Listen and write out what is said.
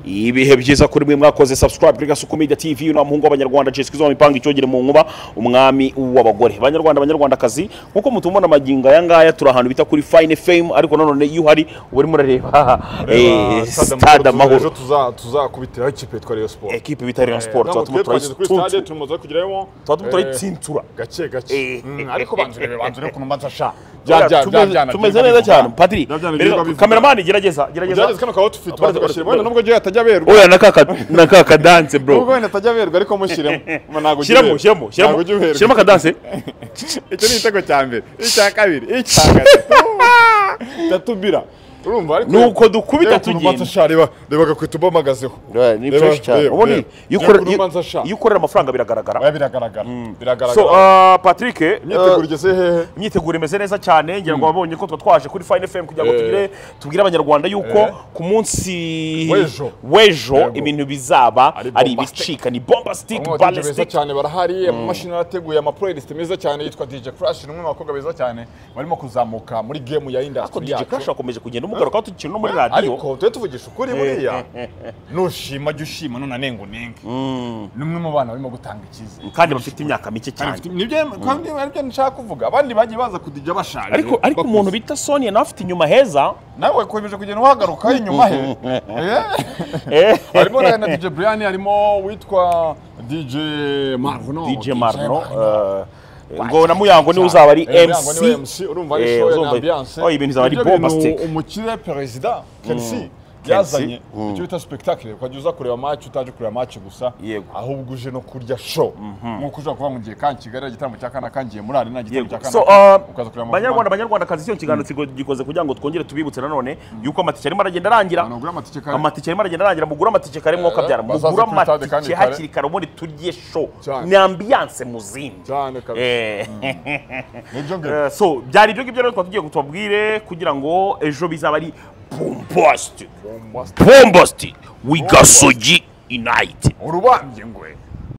ibihe byiza kuri mwe mwakoze subscribe kuri gasuku media tv uno muhungu w'abanyarwanda jessica izo mipanga icyogere mu nkuba umwami w'abagore banyarwanda banyarwandakazi nkuko mutubona magingo aya ngaya turi ahantu bita kuri fine fame ariko nanone iyo uhari uba urimo urareba eh, stade amahoro ejo tuza- tuzakubitiraho ikipe yitwa Rayon Sport ekipe bita Rayon Sport tuba turimo Namwe twageze kuri turayitsuntura stade tumaze kugerayo tuba turimo eh, turayitsintura gake Eh, gake Mm, eh, ariko eh, banza urebe banza urebe ukuntu mbanza sha Buriya Bya- bya- tumeze- bya- bya- tumeze bya- neza bya- cyane bya- padiri bya- bya- bya- rero, bivuga. kameramani gerageza gerageza Byageze kano ka outfit Aparece- baza aparece- bashyiramo wenda nubwo ryo atajya aberwa oya nakaka danse nubwo bro wenda atajya aberwa ariko mushyiremo Ma, ntabwo ujya shyiramo uberwa. shyiramo Ntabwo shyiramo ujya uberwa. shyiramo akadanse icyo ni igitego cya mbere icya kabiri icya gatatu cyatubira urumva ariko nuko dukubita ukuntu tugenda mbanza sha reba reba gakwita ubamagazeho ni fresh cyane reba, ubundi reba. iyo ukorera- Reba ukuntu mbanza sha. iyo ukorera amafaranga biragaragara Oya, biragaragara so biragaragara uh, patrick uh, imyiteguro igeze hehe imyiteguro imeze neza cyane ngira ngo wabonye ko tuba twaje kuri fine fm kugira ngo Eh. tugire tubwire abanyarwanda yuko Eh. ku munsi W'ejo. w'ejo Yego. ibintu bizaba Ari ari bombastic. ibicika ni bombastic abanyabwenge beza ballistic cyane barahari amamashini arateguye amapurelisite meza cyane yitwa dj crash ni umwe mu bakobwa beza cyane barimo kuzamuka muri gemu ya ariko industry DJ yacu Crash akomeje kugenda umugarukaho tukiri no muri radiyo ariko tujye tuvugisha ukuri buriya nushima jya ushima none anenga unenge ni umwe mu bana barimo gutanga icyizere kandi bafite imyaka mike cyane Abafite- nibyo kandi aribyo nshaka kuvuga abandi bagiye baza kudijya bashaje ariko ariko umuntu bita sonia nawe afite inyuma heza nawe komeje kugenda uhagaruka inyuma he Eh. harimo na na dj brian harimo uwitwa dj marno DJ Marno eh, ngo na Muyango niwe uzaba ari Eh, Muyango niwe MC MC urumva ari Eh, show ya uzumva- ambiance oh, ibintu bizaba ari Nibyo bintu bombastic. umukire perezida Kelsey yazanye icyo bita spectacle ukajya uza kureba match utaje kureba match gusa Yego. ahubwo uje no kurya show nkuko ushobora kuba mu gihe kan Kigali igitaramo cya kana kangiye muri arena igitaramo cya Yego. kana So, uh, ukaza kureba banyarwanda banyarwanda kazi cyo kiganiro kigo- gikoze kugira ngo twongere tubibutse nanone yuko amatike arimo aragenda arangira Abantu bagura amatike kare. amatike arimo aragenda arangira mugura amatike kare mwo kabyara bazaze mugura kuri stade kandi amatike kare. hakiri kare ubundi turye show Cyane. ni ambiance muzindi cyane kabisa Eh, nibyo ngibyo eh, so byari ibyo ngibyo rero twari tugiye kutubabwire kugira ngo ejo bizaba ari bombastic bombastic wigasogi inayiti urubambye ngwe